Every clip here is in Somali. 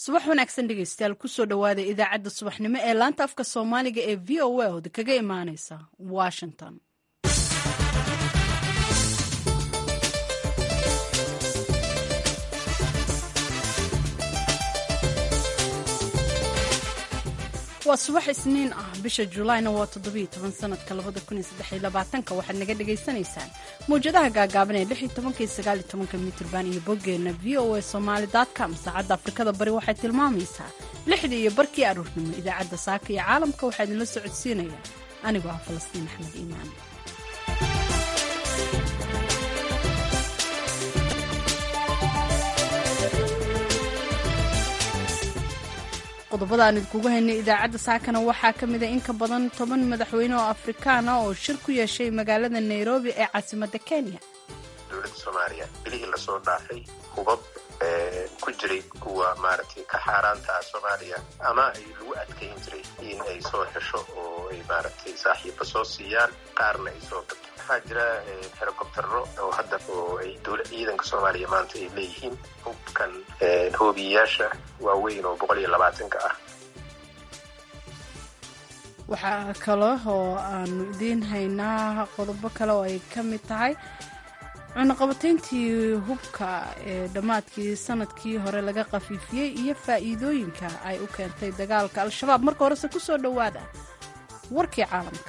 subax wanaagsan dhegeystayaal kusoo dhowaada idaacadda subaxnimo ee laanta afka soomaaliga ee v o a oda kaga imaaneysa washington waa subax isniin ah bisha julaayna waa toddobiyo toban sanadka labada kun iyo saddex iyo labaatanka waxaad naga dhagaysanaysaan mawjadaha gaagaaban ee lix iyo tobanka iyo sagaal iyo tobanka mitrban iyo boggeenna v o a somaali com saacadda afrikada bari waxay tilmaamaysaa lixdii iyo barkii aruurnimo idaacadda saaka iyo caalamka waxaa idinla socodsiinaya anigoo ah falastiin axmed iimaan qodobada aan idinkugu haynay idaacadda saakana waxaa ka mida in ka badan toban madaxweyne oo afrikaan ah oo shir ku yeeshay magaalada nairobi ee caasimadda kenya dowladda soomaaliya bilihii lasoo dhaafay hubab ku jiray kuwa maaragtay ka xaaraanta ah soomaaliya ama ay lagu adkayn jiray in ay soo hesho oo ay maaragtay saaxiiba soo siiyaan qaarna ay soo gato waxaa jira helicobtero oo hadda oo ay dowla ciidanka soomaaliya maanta ay leeyihiin hubkan hoobiyayaasha waaweyn oo boqol iyo labaatanka ah waxaa kale oo aanu idiin haynaa qodobo kale oo ay ka mid tahay cunaqabatayntii hubka ee dhammaadkii sanadkii hore laga khafiifiyey iyo faa'iidooyinka ay u keentay dagaalka al-shabaab marka horese ku soo dhowaada warkii caalamka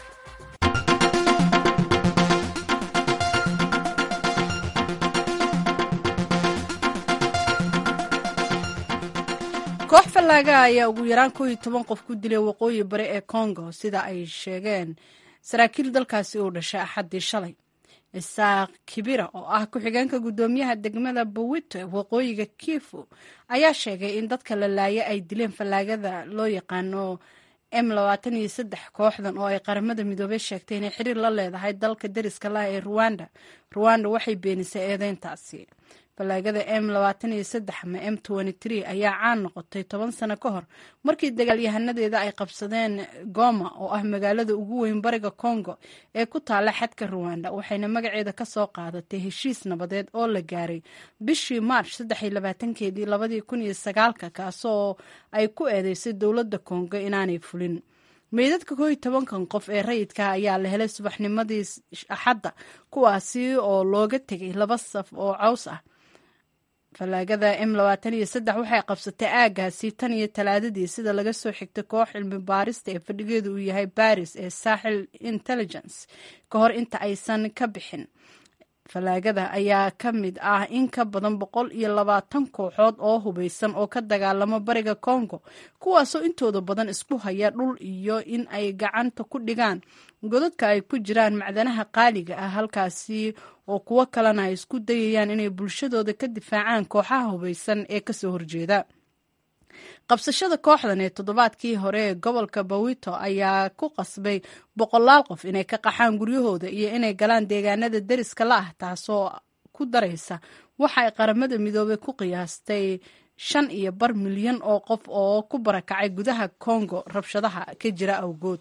koox fallaaga ayaa ugu yaraan koo iyo toban qof ku dilay waqooyi bari ee congo sida ay sheegeen saraakiil dalkaasi uu dhashay axaddii shalay isaaq kibira oo ah ku-xigeenka guddoomiyaha degmada bowito ee waqooyiga kifu ayaa sheegay in dadka la laaya ay dileen fallaagada loo yaqaano m labaatan iyo saddex kooxdan oo ay qaramada midoobey sheegtay inay xiriir la leedahay dalka deriska lah ee ruwanda ruwanda waxay beenisay eedeyntaasi fallaagada m labaatan iyo saddex ama m twenty ayaa caan noqotay toban sano ka hor markii dagaalyahanadeeda ay qabsadeen goma oo ah magaalada ugu weyn bariga congo ee ku taala xadka ruwanda waxayna magaceeda ka soo qaadatay heshiis nabadeed oo la gaaray bishii march saddex iyo labaatankeedii labadii kun iyo sagaalka kaasoo ay ku eedeysay dowladda congo inaanay fulin meydadka koo iyo tobankan qof ee rayidka ayaa la helay subaxnimadii axadda kuwaasi oo looga tegay laba saf oo caws ah fallaagada m labaatan iyo saddex waxay qabsatay aagaasi tan iyo talaadadii sida laga soo xigtay koox cilmi baarista ee fadhigeedu uu yahay baris ee saaxil intelligence ka hor inta aysan ka bixin fallaagada ayaa ka mid ah in ka badan boqol iyo labaatan kooxood oo hubeysan oo ka dagaalamo bariga congo kuwaasoo intooda badan isku haya dhul iyo in ay gacanta ku dhigaan godadka ay ku jiraan macdanaha qaaliga ah halkaasi oo kuwo kalena ay isku dayayaan inay bulshadooda ka difaacaan kooxaha hubeysan ee kasoo horjeeda qabsashada kooxdan ee toddobaadkii hore ee gobolka bawito ayaa ku qasbay boqolaal qof inay ka qaxaan guryahooda iyo inay galaan deegaanada deriska la ah taasoo ku daraysa waxa ay qaramada midoobey ku qiyaastay shan iyo bar milyan oo qof oo ku barakacay gudaha congo rabshadaha ka jira awgood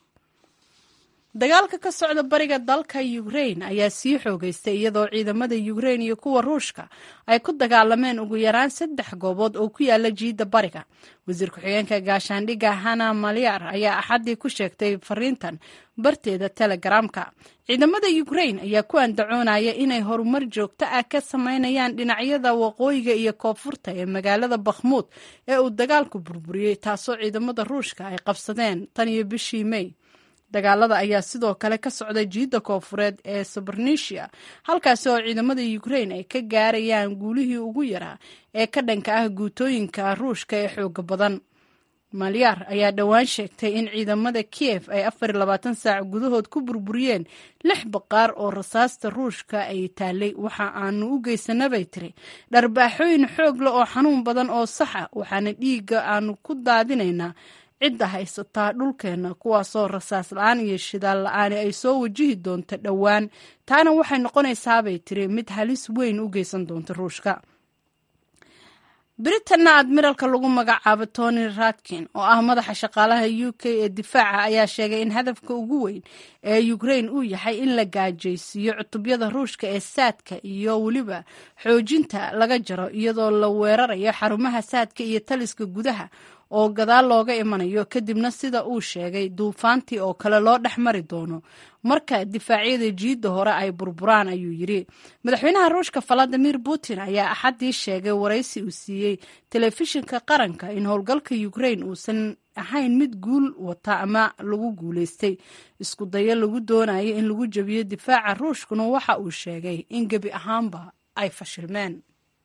dagaalka ka socda bariga dalka ukrain ayaa sii xoogeystay iyadoo ciidamada ukrain iyo kuwa ruushka ay ku dagaalameen ugu yaraan saddex goobood oo ku yaala jiidda bariga wasiir ku-xigeenka gaashaandhigga hana malyar ayaa axaddii ku sheegtay fariintan barteeda telegaraamka ciidamada ukrain ayaa ku andacoonaya inay horumar joogto ah ka sameynayaan dhinacyada waqooyiga iyo koonfurta ee magaalada bakhmuud ee uu dagaalku burburiyey taasoo ciidamada ruushka ay qabsadeen tan iyo bishii mey dagaalada ayaa sidoo kale ka socda jiidda koonfureed ee subernesia halkaasi oo ciidamada ukrain ay ka gaarayaan guulihii ugu yaraa ee ka dhanka ah guutooyinka ruushka ee xooga badan malyaar ayaa dhowaan sheegtay in ciidamada kiev ay afar iyo labaatan saac gudahood ku burburiyeen lix baqaar oo rasaasta ruushka ay taalay waxa aanu u geysanabay tiri dharbaaxooyin xoog leh oo xanuun badan oo saxa waxaana dhiigga aanu ku daadinaynaa cidda haysataa dhulkeenna kuwaasoo rasaas la-aan iyo shidaal la-aani ay soo wajihi doonto dhowaan taana waxay noqonaysaabay tiri mid halis weyn u geysan doonta ruushka britanna admiralka lagu magacaabo tony radkin oo ah madaxa shaqaalaha u k ee difaaca ayaa sheegay in hadafka ugu weyn ee ukrain uu yahay in la gaajaysiiyo cutubyada ruushka ee saadka iyo weliba xoojinta laga jaro iyadoo la weerarayo xarumaha saadka iyo taliska gudaha oo gadaal looga imanayo kadibna sida uu sheegay duufaantii oo kale loo dhex mari doono marka difaacyada jiidda hore ay burburaan ayuu yidhi madaxweynaha ruushka valadimir putin ayaa axaddii sheegay waraysi uu siiyey telefishinka qaranka in howlgalka ukrain uusan ahayn mid guul wata ama lagu guulaystay isku dayo lagu doonayo in lagu jebiyo difaaca ruushkuna waxa uu sheegay in gebi ahaanba ay fashilmeen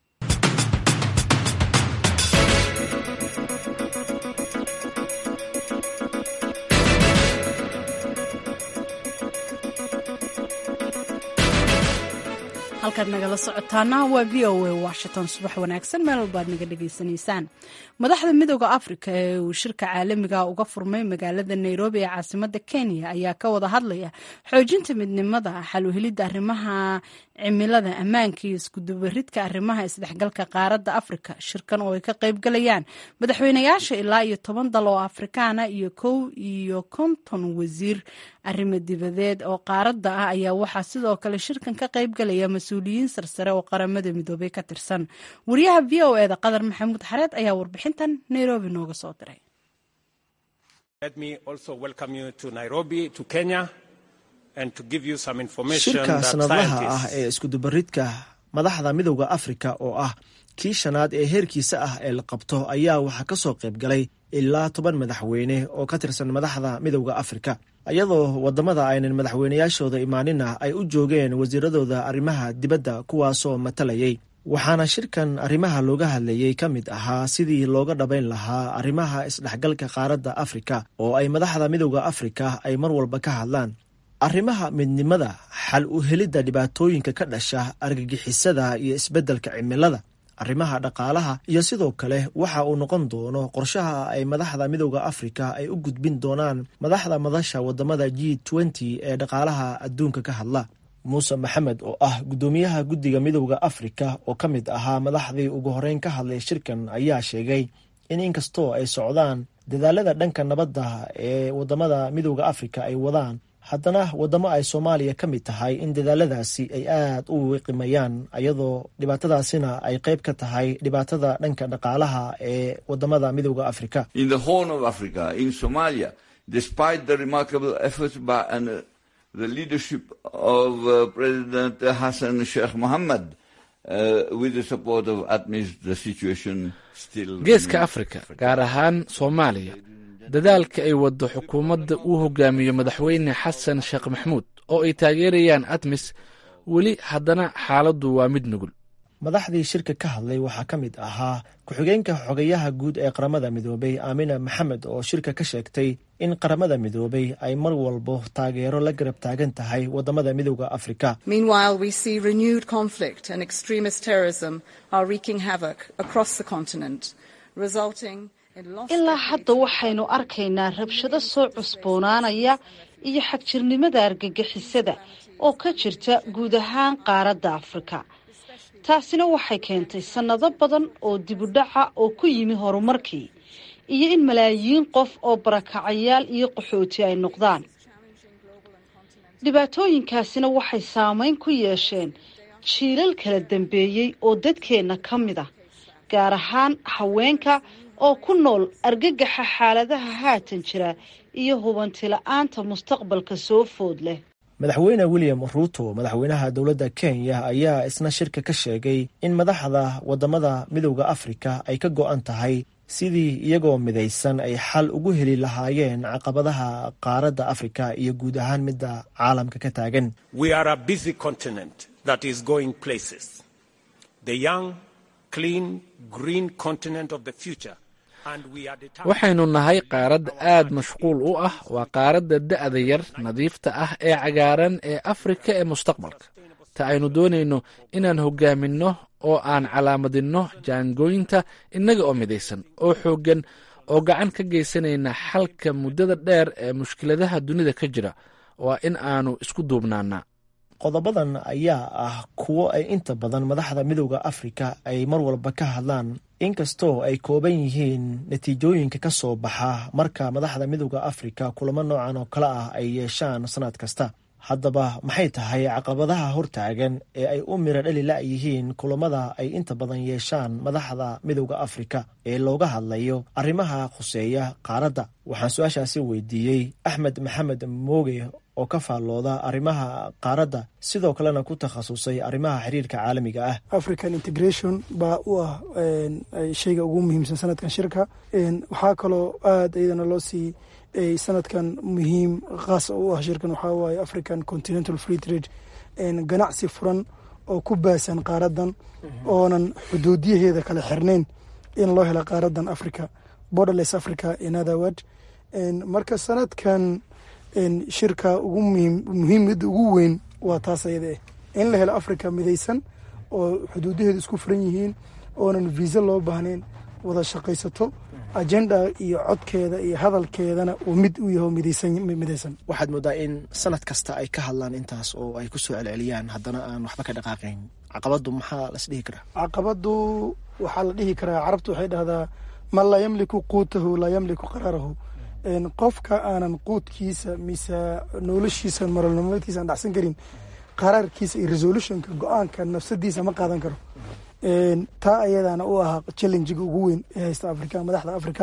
halkaad nagala socotaana waa v o a washington subax wanaagsan meel walbaad naga dhegaysanaysaan madaxda midooda afrika ee uu shirka caalamiga uga furmay magaalada nairobi ee caasimada kenya ayaa ka wada hadlaya xoojinta midnimada xaluhelidda arrimaha cimilada ammaanka iyo iskudubaridka arrimaha isdhexgalka qaaradda afrika shirkan oo ay ka qaybgalayaan madaxweynayaasha ilaa iyo toban dal oo afrikaana iyo kow iyo konton wasiir arrimo dibadeed oo qaaradda ah ayaa waxaa sidoo kale shirkan ka qaybgalaya mas-uuliyiin sarsare oo qaramada midoobay ka tirsan wariyaha v o eda qadar maxamuud xareed ayaa warbixintan nairobi nooga soo diray shirka sanadlaha ah ee iskudubaridka madaxda midowda afrika oo ah kii shanaad ee heerkiisa ah ee la qabto ayaa waxaa ka soo qayb galay ilaa toban madaxweyne oo ka tirsan madaxda midowda afrika iyadoo wadamada aynan madaxweynayaashooda imaanina ay u joogeen wasiiradooda arrimaha dibadda kuwaasoo matalayay waxaana shirkan arrimaha looga hadlayey ka mid ahaa sidii looga dhabayn lahaa arrimaha isdhexgalka qaaradda afrika oo ay madaxda midowda afrika ay mar walba ka hadlaan arrimaha midnimada xal u helidda dhibaatooyinka ka dhasha argagixisada iyo isbeddelka cimilada arrimaha dhaqaalaha iyo sidoo kale waxa uu noqon doono qorshaha ay madaxda midowda afrika ay u gudbin doonaan madaxda madasha wadamada g nty ee dhaqaalaha adduunka ka hadla muuse maxamed oo ah guddoomiyaha guddiga midowda afrika oo ka mid ahaa madaxdii ugu horeyn ka hadlay shirkan ayaa sheegay in inkastoo ay socdaan dadaalada dhanka nabadda ee wadamada midowda afrika ay wadaan haddana wadamo ay soomaaliya ka mid tahay in dadaaladaasi ay aad u wiqimayaan iyadoo dhibaatadaasina ay qayb ka tahay dhibaatada dhanka dhaqaalaha ee wadamada midowda afrika the leadership of uh, President Hassan Sheikh Mohammed, uh, with the support of ATMIS, the situation still. geeska afrika gaar ahaan soomaaliya dadaalka ay waddo xukuumadda uu hogaamiyo madaxweyne xasan sheekh maxmuud oo ay taageerayaan atmis weli haddana xaaladdu waa mid nugul madaxdii shirka ka hadlay waxaa ka mid ahaa ku-xigeenka xogayaha guud ee qaramada midoobay aamina maxamed oo shirka ka sheegtay in qaramada midoobay ay mar walbo taageero la garab taagan tahay wadamada midowda afrika ilaa hadda waxaynu arkaynaa rabshado soo cusboonaanaya iyo xagjirnimada argagixisada oo ka jirta guud ahaan qaaradda afrika taasina waxay keentay sannado badan oo dibudhaca oo ku yimi horumarkii iyo in malaayiin qof oo barakacayaal iyo qaxooti ay noqdaan dhibaatooyinkaasina waxay saameyn ku yeesheen jiilal kala dambeeyey oo dadkeenna ka mid ah gaar ahaan haweenka oo ku nool argagaxa xaaladaha haatan jira iyo hubanti-la-aanta mustaqbalka soo food leh madaxweyne william ruuto madaxweynaha dowladda kenya ayaa isna shirka ka sheegay in madaxda wadamada midowda afrika ay ka go-an tahay sidii iyagoo midaysan ay xal ugu heli lahaayeen caqabadaha qaaradda afrika iyo guud ahaan midda caalamka ka taagan waxaynu nahay qaarad aad mashquul u ah waa qaaradda da'da yar nadiifta ah ee cagaaran ee afrika ee mustaqbalka ta aynu doonayno inaan hogaaminno oo aan calaamadinno jaangooyinta innaga oo midaysan oo xooggan oo gacan ka geysanayna xalka muddada dheer ee mushkiladaha dunida ka jira waa in aanu isku duubnaanaa qodobadan ayaa ah kuwo ay inta badan madaxda midowda afrika ay mar walba ka hadlaan inkastoo ay kooban yihiin natiijooyinka ka soo baxa marka madaxda midowda afrika kulamo noocan oo kale ah ay yeeshaan sanad kasta haddaba maxay tahay caqabadaha hortaagan ee ay u miro dhali la-yihiin kulamada ay inta badan yeeshaan madaxda midowda afrika ee looga hadlayo arrimaha khuseeya qaaradda waxaan su-aashaasi weydiiyey axmed maxamed mooge oo ka faallooda arrimaha qaaradda sidoo kalena ku takhasusay arrimaha xiriirka caalamiga ah african integration baa u ah shayga ugu muhiimsan sanadkan shirka waxaa kaloo aada iyadana loo sii sanadkan muhiim khaas u ah shirkan waxaa waaye african continental free trade ganacsi furan oo ku baasan qaaradan oonan xuduudiyaheeda kala xirnayn in loo helo qaaradan africa borderless africa in other word marka sanadkan shirka ugu muhiimada ugu weyn waa taas ayada ah in la helo africa midaysan oo xuduudaheedu isku furan yihiin oonan viisa loo baahnayn wada shaqaysato agenda iyo codkeeda iyo hadalkeedana uu mid u yaho midaysan waxaad moodaa in sanad kasta ay ka hadlaan intaas oo ay ku soo celceliyaan haddana aan waxba ka dhaqaaqayn caqabadu maxaa las dhihi karaa caqabadu waxaa la dhihi karaa carabtu waxay dhahdaa man laa yamliku quutahu laa yamliku qaraarahu qofka aanan quudkiisa mise noloshiisa maralnimadkiisa aan dhacsan karin qaraarkiisa iyo resolutionka go-aanka nafsadiisa ma qaadan karo taa ayadana u ahaa challengiga ugu weyn ee haysta africa madaxda africa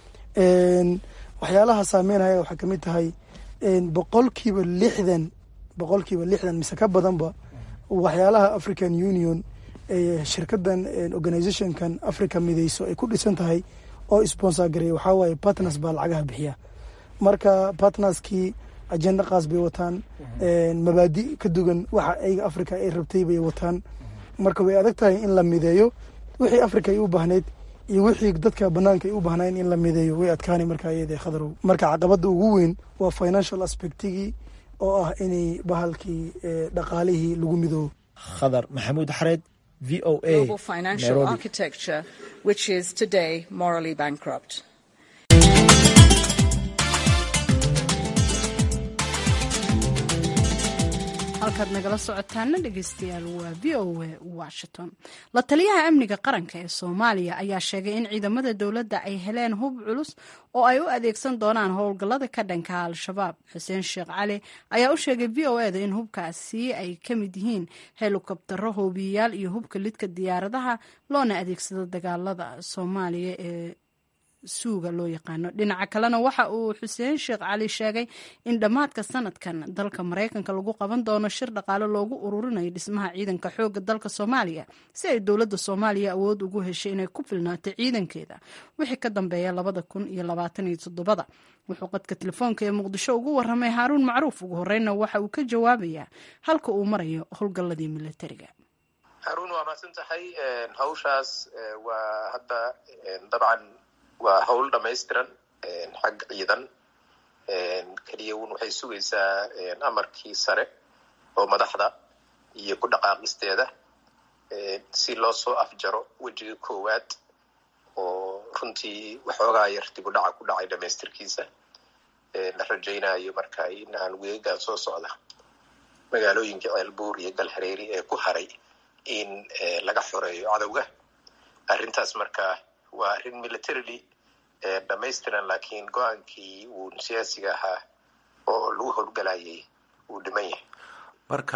waxyaalaha saameynaya waxaa kamid tahay boqolkiiba lixdan boqolkiiba lixdan mise ka badanba waxyaalaha african union shirkadan organizationkan africa mideyso ay ku dhisan tahay oo sponsor gareeya waxaa waaye partners baa lacagaha bixiya marka partnerskii agenda qaas bay wataan mabaadi ka dugan waxa ayaga africa ay rabtay bay wataan marka way adag tahay in la mideeyo wixii africa ay u baahneyd iyo wixii dadka banaanka ay u baahnayn in la mideeyo way adkaanay marka iyada khadarow marka caqabada ugu weyn waa financial aspectigii oo ah inay bahalkii dhaqaalihii lagu midoobo khadar maxamuud xareed v o a halkaad nagala socotaana dhegeystayaal waa v o a washington la taliyaha amniga qaranka ee soomaaliya ayaa sheegay in ciidamada dowladda ay heleen hub culus oo ay u adeegsan doonaan howlgallada ka dhanka al-shabaab xuseen sheekh cali ayaa u sheegay v o eda in hubkaasi ay ka mid yihiin helikobtaro hoobiyayaal iyo hubka lidka diyaaradaha loona adeegsado dagaalada soomaaliya ee suuga loo yaqaano dhinaca kalena waxa uu xuseen sheekh cali sheegay in dhammaadka sanadkan dalka maraykanka lagu qaban doono shir dhaqaale loogu ururinayo dhismaha ciidanka xooga dalka soomaaliya si ay dowladda soomaaliya awood ugu heshay inay ku filnaato ciidankeeda wixii ka dambeeya labada kun iyo labaatan iyo toddobada wuxuu qadka telefoonka ee muqdisho ugu waramay haaruun macruuf ugu horeyna waxa uu ka jawaabayaa halka uu marayo howlgalladii militariga haruun waa mahadsan tahay hawshaas waa hadda dabcan waa hawl dhamaystiran xag ciidan keliya un waxay sugaysaa amarkii sare oo madaxda iyo ku dhaqaaqisteeda si loo soo afjaro wejiga koowaad oo runtii waxoogaa yar dib u dhaca ku dhacay dhamaystirkiisa la rajaynayo marka in aan weegaan soo socda magaalooyinka ceelbuur iyo galhareeri ee ku haray in laga xoreeyo cadowga arrintaas marka waa arrin militarily dhamaystiran laakiin go-aankii uu siyaasiga ahaa oo lagu howlgalayay wuu dhiman yahay marka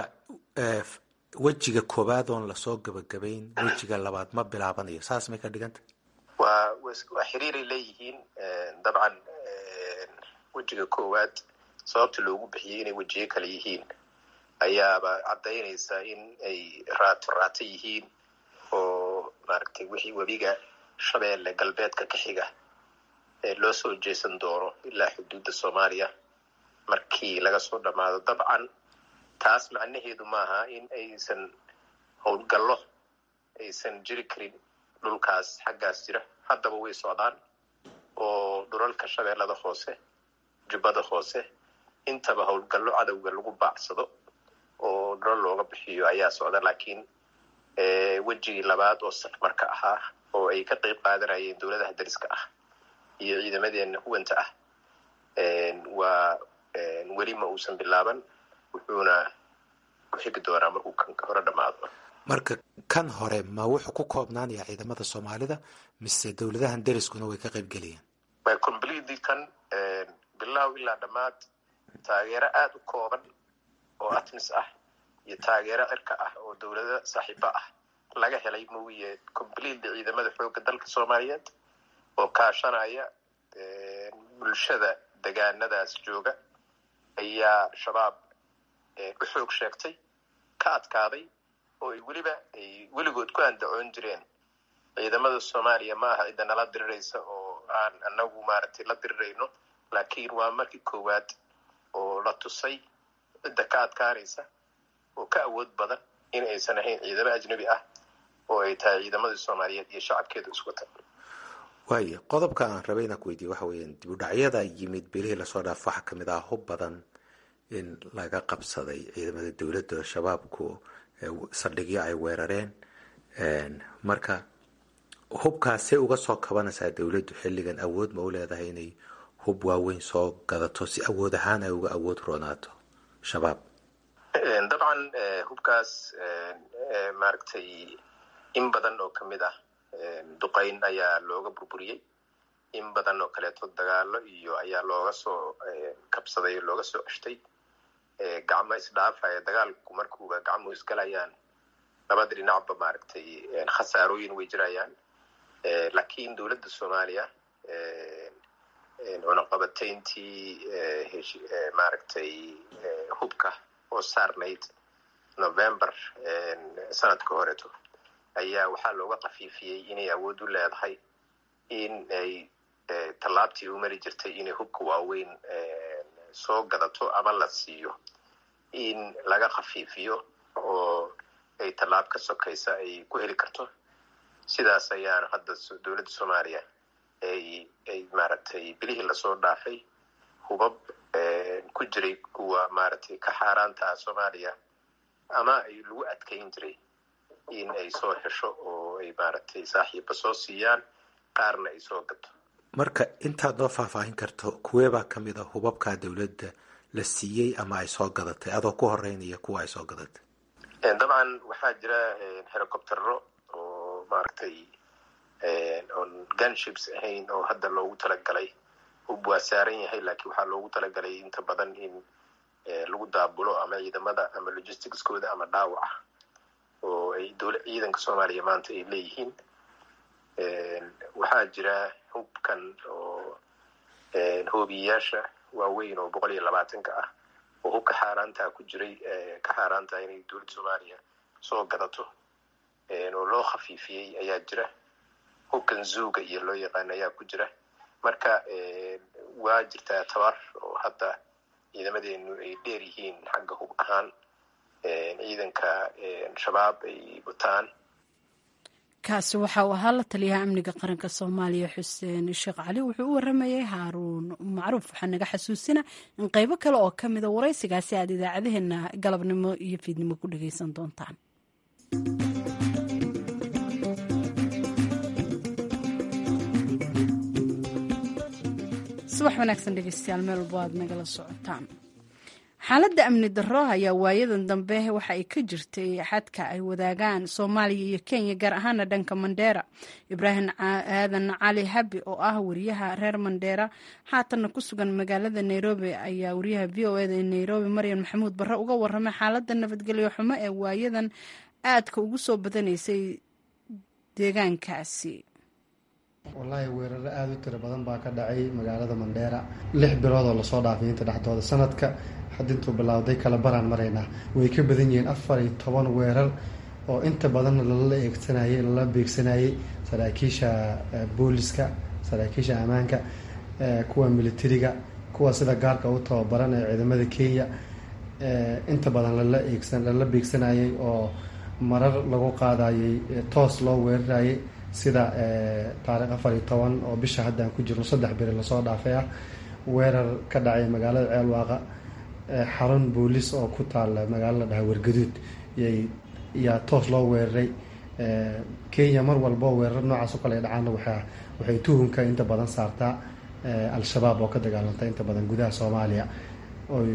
wejiga koowaad oon lasoo gabagabayn wejiga labaad ma bilaabanayo saas may ka dhiganta waa waa xiriiray leeyihiin dabcan wejiga koowaad sababta loogu bixiyey inay wejiyo kale yihiin ayaaba caddaynaysa in ay raato raato yihiin oo maaragtay wixii webiga shabeelle galbeedka ka xiga ee loo soo jeesan doono ilaa xuduudda soomaaliya markii laga soo dhammaado dabcan taas macnaheedu maaha in aysan howlgallo aysan jiri karin dhulkaas xaggaas jira haddaba way socdaan oo dhulalka shabeellada hoose jubbada hoose intaba howlgallo cadowga lagu baacsado oo dhulal looga bixiyo ayaa socda laakiin wejigii labaad oo safmarka ahaa oo ay ka qayb qaadanayeen dowladaha dariska ah iyo ciidamadeena huwanta ah waa weli ma uusan bilaaban wuxuuna ku xigi doonaa markuu kan hore dhammaado marka kan hore ma wuxuu ku koobnaanayaa ciidamada soomaalida mise dowladahan deriskuna way ka qayb geliyeen my completely kan bilow ilaa dhammaad taageero aada u kooban oo atmis ah iyo taageero cirka ah oo dowlado saaxiibo ah laga helay mooye completely ciidamada xoogga dalka soomaaliyeed oo kaashanaya bulshada degaanadaas jooga ayaa shabaab u xoog sheegtay ka adkaaday oo ay weliba ay weligood ku andacoon jireen ciidamada soomaaliya ma aha cidda nala diriraysa oo aan anagu maaragtay la dirirayno laakiin waa markii koowaad oo la tusay cidda ka adkaanaysa oo ka awood badan in aysan ahayn ciidamo ajnabi ah oo ay tahay ciidamadii soomaaliyeed iyo shacabkeeda isku wata waaya qodobka aan rabay inaan ku weydiiye waxa weeyaan dib u dhacyada yimid bilihii lasoo dhaaf waxaa kamid ah hub badan in laga qabsaday ciidamada dowladda shabaabku saldhigyo ay weerareen marka hubkaasee uga soo kabanaysaa dowladdu xilligan awood ma u leedahay inay hub waaweyn soo gadato si awood ahaan ay uga awood roonaato shabaab dabcan hubkaas maaragtay in badan oo kamid ah duqayn ayaa looga burburiyey in badan oo kaleeto dagaalo iyo ayaa looga soo kabsaday oo looga soo ceshtay gacmo isdhaafaya dagaalku markuuba gacmuhu isgalayaan labada dhinacba maaragtay khasaarooyin way jirayaan laakiin dowladda soomaaliya cunaqabatayntii maaragtay hubka oo saarnayd november sanadka horeeto ayaa waxaa looga kafiifiyey inay awood u leedahay in ay tallaabtii u mari jirtay inay hubka waaweyn soo gadato ama la siiyo in laga khafiifiyo oo ay tallaab ka sokaysa ay ku heli karto sidaas ayaana hadda dowladda soomaaliya ay ay maaragtay bilihii lasoo dhaafay hubab ku jiray kuwa maaragtay ka xaaraanta ah soomaaliya ama ay lagu adkayn jiray in ay soo hesho oo ay maaragtay saaxiiba soo siiyaan qaarna ay soo gato marka intaad noo faahfaahin karto kuweebaa ka mid a hubabkaa dowladda la siiyey ama ay soo gadatay adoo ku horeynaya kuwa ay soo gadatay dabcan waxaa jira helicoptero oo maaragtay oon gunships ahayn oo hadda loogu talagalay hub waa saaran yahay laakiin waxaa loogu talagalay inta badan in lagu daabulo ama ciidamada ama logisticskooda ama dhaawaca oo ay dowla ciidanka soomaaliya maanta ay leeyihiin waxaa jira hubkan oo hoobiyayaasha waaweyn oo boqol iyo labaatanka ah oo hubka xaaraantaa ku jiray ka xaaraantaa inay dowladda soomaaliya soo gadato oo loo khafiifiyey ayaa jira hubkan zuuga iyo loo yaqaan ayaa ku jira marka waa jirtaa tabar oo hadda ciidamadeenu ay dheer yihiin xagga hub ahaan ciidanka shabaab ay wataan kaasi waxa uu ahaa la taliyaha amniga qaranka soomaaliya xuseen sheekh cali wuxuu u waramayay haaruun macruuf waxaa naga xasuusina in qeybo kale oo ka mida waraysigaasi aad idaacadaheena galabnimo iyo fiidnimo ku dhageysan doontaan subax wanaagsan dhegeystayaal meel walbo aad nagala socotaan xaaladda amni darro ayaa waayadan dambe waxa ay ka jirtay xadka ay wadaagaan soomaaliya iyo kenya gaar ahaana dhanka mandheera ibraahim aadan cali habi oo ah wariyaha reer mandheera haatanna ku sugan magaalada nairobi ayaa wariyaha v o eda ee nairobi maryan maxamuud barre uga waramay xaaladda nabadgelyo xumo ee waayadan aadka ugu soo badanaysay deegaankaasi wallaahi weeraro aada u tiro badan baa ka dhacay magaalada mandheera lix bilood oo lasoo dhaafay inta dhexdooda sanadka hadda intuu bilowday kala baraan maraynaa way ka badan yihiin afar iyo toban weerar oo inta badanna lala eegsanayey lala beegsanayey saraakiisha booliska saraakiisha ammaanka kuwa militariga kuwa sida gaarka u tababaran ee ciidamada kenya inta badan lala eegsan lala beegsanayey oo marar lagu qaadayey toos loo weerarayay sida taariikh afar iyo toban oo bisha haddaan ku jirno saddex beri lasoo dhaafay ah weerar ka dhacay magaalada ceelwaaqa xarun booliis oo ku taala magaalo la dhaha wargaduud yaa toos loo weeraray kenya mar walbo weerar noocaas oo kale ay dhacaana waa waxay tuhunka inta badan saartaa al-shabaab oo ka dagaalanta inta badan gudaha soomaaliya oy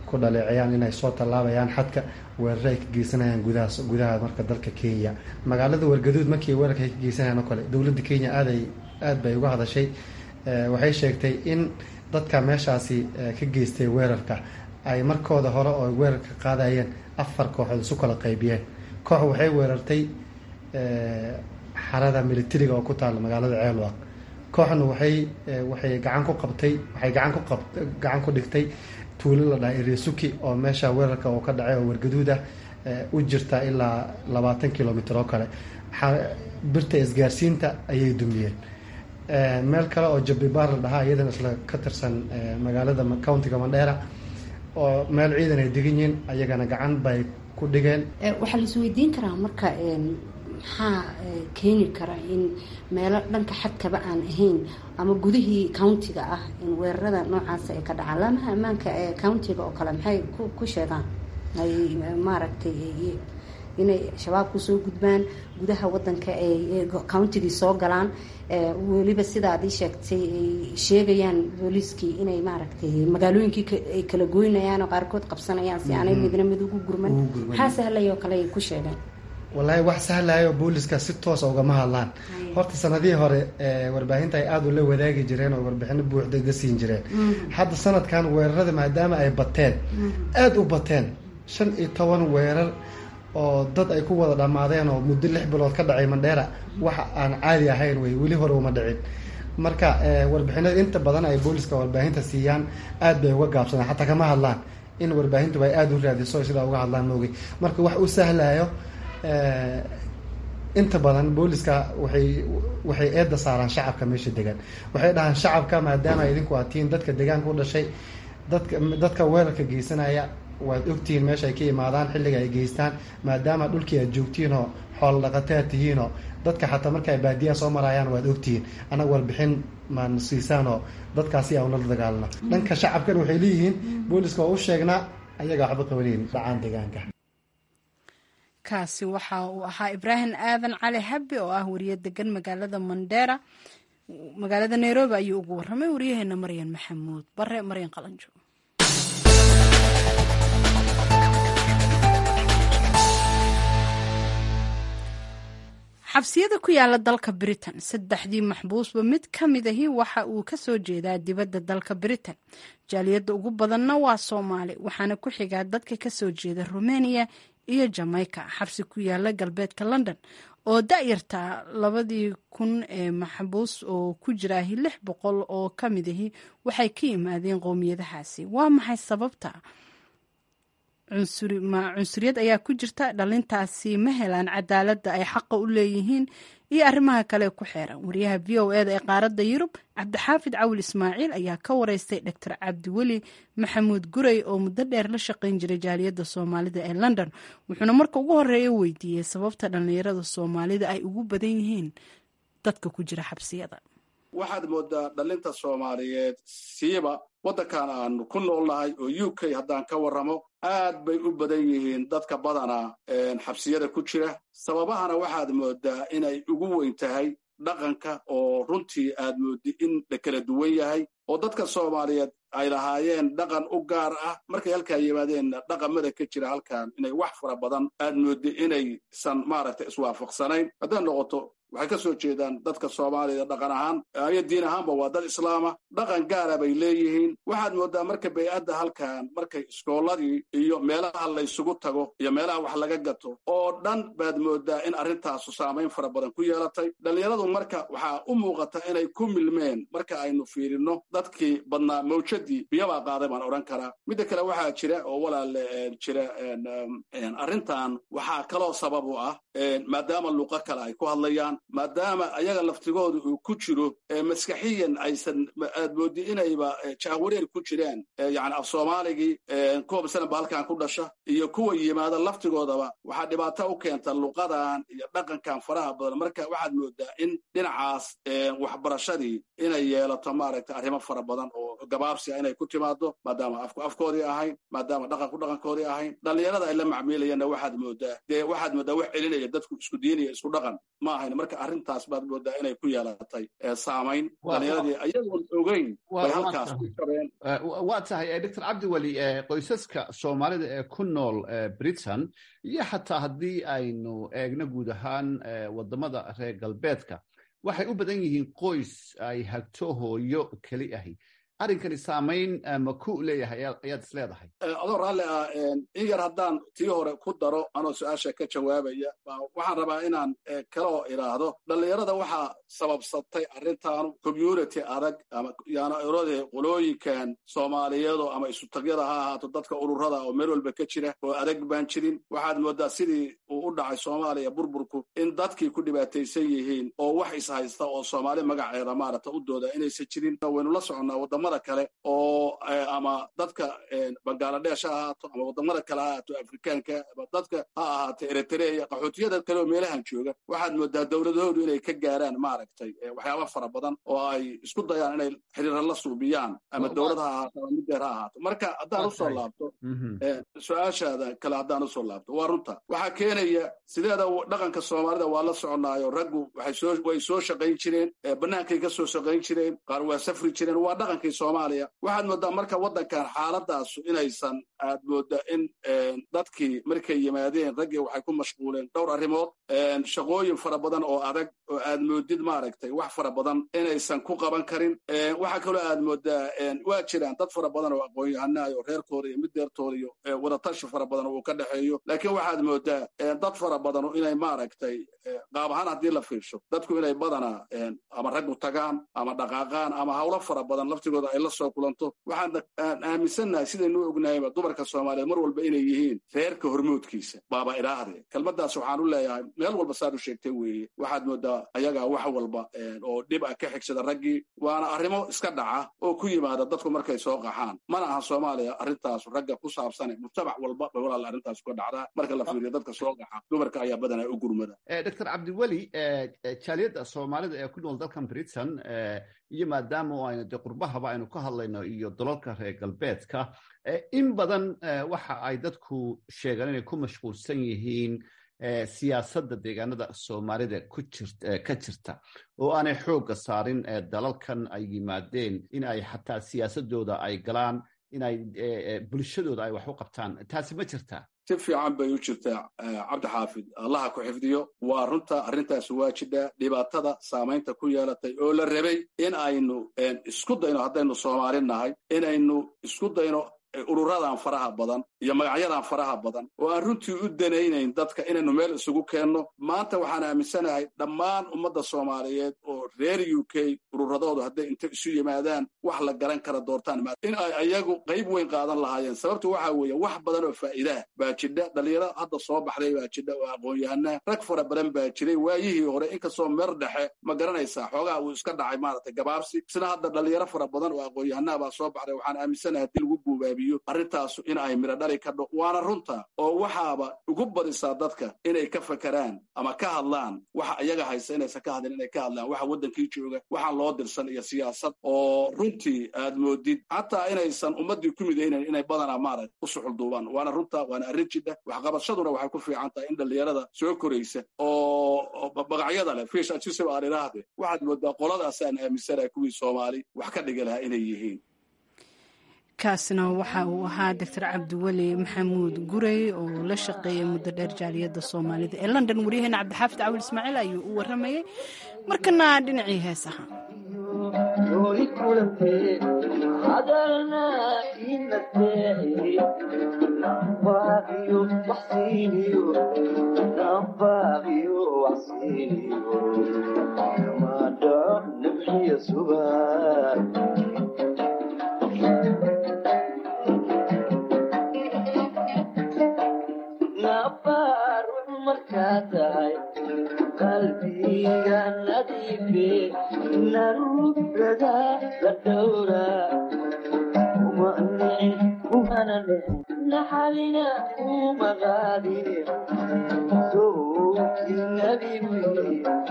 ku dhaleecayaan inay soo tallaabayaan xadka weeraro ay ka geysanayaan gudahaas gudaha marka dalka kenya magaalada wargaduud markii weerarka ay ka geysanayaan oo kale dowladda kenya aaday aad bay uga hadashay waxay sheegtay in dadka meeshaasi ka geystay weerarka ay markooda hore oo weerarka qaadayeen afar kooxood isu kala qaybiyeen koox waxay weerartay xarada militariga oo ku taala magaalada ceelwaq kooxna waxay waxay gacan ku qabtay waxay gacan ku qab gacan ku dhigtay tuulo la dhahay iresuki oo meesha weerarka oo ka dhacay oo wargaduud ah u jirta ilaa labaatan kilomitr oo kale birta isgaarsiinta ayay dumiyeen meel kale oo jabibaar la dhahaa iyadana isla ka tirsan magaalada countiga mandheera oo meel ciidan ay degan yihiin ayagana gacan bay ku dhigeen waxaa lais weydiin karaa marka maxaa keeni kara in meelo dhanka xadkaba aan ahayn ama gudihii countiga ah in weerarada noocaas ay ka dhacaan laamaha ammaanka ee countiga oo kale maxay ku sheegaan ay maaragtay inay shabaab kusoo gudbaan gudaha wadanka ay countigii soo galaan weliba sidaad ii sheegtay ay sheegayaan booliiskii inay maaragtay magaalooyinkii ay kala goynayaan oo qaarkood qabsanayaan si aanay midna mid ugu gurman maxaa sahlay oo kale ay ku sheegeen wallaahi wax sahlayo booliska si toosa ugama hadlaan horta sanadihii hore warbaahinta ay aada ula wadaagi jireen oo warbixino buuxda ga siin jireen hadda sanadkan weerarada maadaama ay bateen aada u bateen shan iyo toban weerar oo dad ay ku wada dhammaadeen oo muddo lix bilood ka dhacay mandheera wax aan caadi ahayn wey weli hore uma dhicin marka warbixinada inta badan ay booliska warbaahinta siiyaan aad bay uga gaabsadaan xataa kama hadlaan in warbaahintuba ay aada u raadiso sidaa uga hadlaan moogay marka wax u sahlayo inta badan booliska waxay waxay eedda saaraan shacabka meesha degan waxay dhahaan shacabka maadaama idinku aad tihiin dadka deegaanka u dhashay dadka dadka weerarka geysanaya waad ogtihiin meesha ay ka imaadaan xilliga ay geystaan maadaama dhulkii aad joogtihiin oo xoolo dhaqataad tihiinoo dadka xataa marka ay baadiyaha soo marayaan waad ogtihiin annaga warbixin maan siisaan oo dadkaasi aan ula dagaalno dhanka shacabkan waxay leeyihiin booliska waa u sheegnaa ayaga waxba qabanayn dhacaan deegaanka kaasi waxa uu ahaa ibraahim aadan cali habbi oo ah wariye degan magaalada mandheera magaalada nairobi ayuu ugu warramay wariyaheena maryan maxamuud bare maryan qalanjo xabsiyada ku yaala dalka britain saddexdii maxbuusba mid ka mid ahi waxa uu ka soo jeedaa dibadda dalka britain jaaliyadda ugu badanna waa soomaali waxaana ku xigaa dadka ka soo jeeda rumeniya iyo jamaica xabsi ku yaala galbeedka london oo da-yarta labadii kun ee maxbuus oo ku jiraahi lix boqol oo ka mid ahi waxay ka yimaadeen qowmiyadahaasi waa maxay sababta cunsuriyad ayaa ku jirta dhalintaasi ma helaan cadaaladda ay xaqa u leeyihiin iyo arrimaha kale ku xeeran wariyaha v o eda ee qaaradda yurub cabdixaafid cawil ismaaciil ayaa ka wareystay doctor cabdiweli maxamuud gurey oo muddo dheer la shaqayn jiray jaaliyadda soomaalida ee london wuxuuna marka ugu horeeya weydiiyey sababta dhallinyarada soomaalida ay ugu badan yihiin dadka ku jira xabsiyada waxaad moodaa dhalinta soomaaliyeed siiba waddankan aanu ku noolnahay oo u k haddaan ka warramo aad bay u badan yihiin dadka badanaa xabsiyada ku jira sababahana waxaad moodaa inay ugu weyn tahay dhaqanka oo runtii aad mooddi in la kala duwan yahay oo dadka soomaaliyeed ay lahaayeen dhaqan u gaar ah markay halkaa yimaadeenna dhaqamada ka jira halkan inay wax fara badan aad mooddi inaysan maaragtay iswaafaqsanayn hadday noqoto waxay ka soo jeedaan dadka soomaalida dhaqan ahaan iyo diin ahaanba waa dad islaama dhaqan gaara bay leeyihiin waxaad moodaa marka bay-adda halkan markay iskoolladii iyo meelaha laysugu tago iyo meelaha wax laga gato oo dhan baad moodaa in arrintaasu saamayn fara badan ku yeelatay dhallinyaradu marka waxaa u muuqata inay ku milmeen marka aynu fiirinno dadkii badnaa mawjadii biyabaa qaaday baan odhan karaa midda kale waxaa jira oo walaale jira arrintan waxaa kaloo sabab u ah maadaama luqo kale ay ku hadlayaan maadaama ayaga laftigooda uu ku jiro maskaxiyan aysan aad moodi inayba jahwareer ku jiraan yani af soomaaligii kuwa masalan ba halkan ku dhasha iyo kuwa yimaada laftigoodaba waxaa dhibaato u keenta luqadan iyo dhaqankan faraha badan marka waxaad moodaa in dhinacaas waxbarashadii inay yeelato maaragtay arrimo fara badan oo gabaabsi ah inay ku timaado maadaama afku afkoodii ahayn maadaama dhaqanku dhaqankoodii ahayn dhallinyarada ay la macmiilayeenna waxaad moodaa dee waxaad moodaa wax celinaya dadku isku diinaya isku dhaqan ma ahayn marka arrintaas baad moodaa inay ku yeelatay saamayn dhallinyaradii ayagoon ogeyn bay halkaas ku jabeen waa tahay doctor cabdiweli qoysaska soomaalida ee ku nool britain iyo xataa haddii aynu eegno guud ahaan wadamada reer galbeedka waxay u badan yihiin qoys ay hagto hooyo keli ahi arrinkani saamayn ma ku leeyahay ayaad is leedahay adoo raalli ah in yar haddaan tii hore ku daro anoo su-aasha ka jawaabaya waxaan rabaa inaan kaloo idhaahdo dhallinyarada waxaa sababsatay arrintaanu community adag ama yaana erode qolooyinkan soomaaliyeedo ama isutagyada ha ahaato dadka ururada oo meel walba ka jira oo adag baan jirin waxaad moodaa sidii uu u dhacay soomaaliya burburku in dadkii ku dhibaataysan yihiin oo wax ishaysta oo soomaali magaceeda maarata u dooda inaysan jirin waynu la soconnaa wadamada kale oo ama dadka bangaladesh ha ahaato ama wadamada kale ha ahaato afrikaanka ama dadka ha ahaato eritrea qaxootiyada kale oo meelahan jooga waxaad moodaa dowladahoodu inay ka gaaraan maaragtay waxyaaba fara badan oo ay isku dayaan inay xiriira la suubiyaan ama dowlad ha ahaato ama middeer ha ahaato marka haddaan usoo laabto su-aashaada kale haddaan usoo laabto waa runta waxaa keenaya sideeda dhaqanka soomaalida waa la soconaayo raggu way soo shaqayn jireen bannaankay ka soo shaqayn jireen qaar waa safri jireen waa dhaqankii soomaaliya waxaad moodaa marka waddankan xaaladaasu inaysan aad mooda in dadkii markay yimaadeen raggii waxay ku mashquuleen dhowr arrimood shaqooyin fara badan oo adag oo aad moodid maaragtay wax fara badan inaysan ku qaban karin waxaa kaloo aad moodaa waa jiraan dad fara badan oo aqoon-yahanaayo reerkooda iyo middeertooda iyo wadatashi fara badan uu ka dhexeeyo laakiin waxaad moodaa dad fara badanu inay maaragtay qaab ahaan haddii la fiirsho dadku inay badanaa ama raggu tagaan ama dhaqaaqaan ama hawlo fara badan laftigooda ay la soo kulanto waxaan aaminsannahay sidaynu ognahayba dumarka soomaaliyeed mar walba inay yihiin reerka hormoodkiisa baaba idhaahde kelmaddaas waxaan u leeyahay meel walba saad u sheegtay weeye waxaad moodaa ayagaa wax walba oo dhib ah ka xigsada raggii waana arrimo iska dhaca oo ku yimaada dadku markay soo qaxaan mana aha soomaaliya arrintaas ragga ku saabsane mujtamac walba bay walaal arrintaas uga dhacdaa marka la fiiriyo dadka soo qaxa dumarka ayaa badanaa u gurmada doctor cabdiweli jaaliyadda soomaalida ee ku nool dalkan britain iyo maadaama aynu de qurbahaba aynu ka hadlayno iyo dalalka reer galbeedka in badan waxa ay dadku sheegaan inay ku mashquulsan yihiin siyaasadda deegaanada soomaalida ka jirta oo aanay xoogga saarin dalalkan ay yimaadeen in ay xataa siyaasadooda ay galaan in ay bulshadooda ay wax u qabtaan taasi ma jirtaa si fiican bay u jirtaa cabdi xaafid allaha ku xifdiyo waa runta arrintaas waa jidhaa dhibaatada saamaynta ku yeelatay oo la rabay in aynu isku dayno haddaynu soomaali nahay inaynu isku dayno ururadan faraha badan iyo magacyadan faraha badan oo aan runtii u danaynayn dadka inaynu meel isugu keenno maanta waxaan aaminsanahay dhammaan ummadda soomaaliyeed oo reer u k ururadoodu hadday inta isu yimaadaan wax la garan kara doortaan in ay ayagu qayb weyn qaadan lahaayeen sababtu waxa weeye wax badan oo faa'iidaah baa jidha dhalinyaro hadda soo baxday baa jidha oo aqoon-yahanaa rag fara badan baa jiray waayihii hore inkastoo meer dhexe ma garanaysaa xoogaha uu iska dhacay maaragtay gabaabsi sida hadda dhalinyaro fara badan oo aqoon-yahanaa baa soo baxday waxaan aaminsanahay haddii lagu guubaabiyo arrintaasu in ay midho dhali ka dho waana runta oo waxaaba ugu badisaa dadka inay ka fakeraan ama ka hadlaan waxa iyaga haysta inaysan ka hadlin inay ka hadlaan waxa waddankii jooga waxaan loo dirsan iyo siyaasad oo runtii aad moodid xataa inaysan ummaddii ku midaynayn inay badanaa maaragt u suxulduubaan waana runta waana arrin jidha waxqabashaduna waxay ku fiican tahay in dhallinyarada soo koraysa oo magacyada leh fish ajisib aan idhaahde waxaad moodaa qoladaasaan aaminsanahay kuwii soomaali wax ka dhigi lahaa inay yihiin kaasna waxa uu ahaa doctor cabdiweli maxamuud gurey oo la shaqeeyay muddo dheer jaaliyadda soomaalida ee london waryaheena cabdixaafid cawil ismaaciil ayuu u waramayey markana dhinacii heesaha qalbiga nadiife narubrada la dhowra uma nicin umana nicin naxalina uma qaadine sowkii nabigu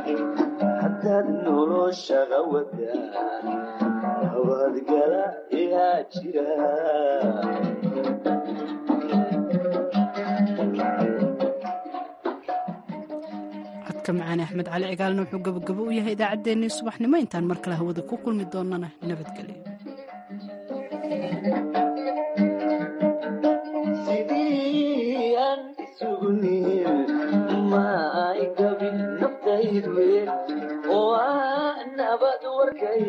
hadaad noloshaga wadaan nabadgala ee ayaa jira codka macaane axmed cali cigaalna wuxuu gabagabo u yahay idaacaddeenii subaxnimo intaan mar kale hawada ku kulmi doonana nabadgelyo sidii aan isugu niil ma ay gabin naftaydu oo ah nabad warkay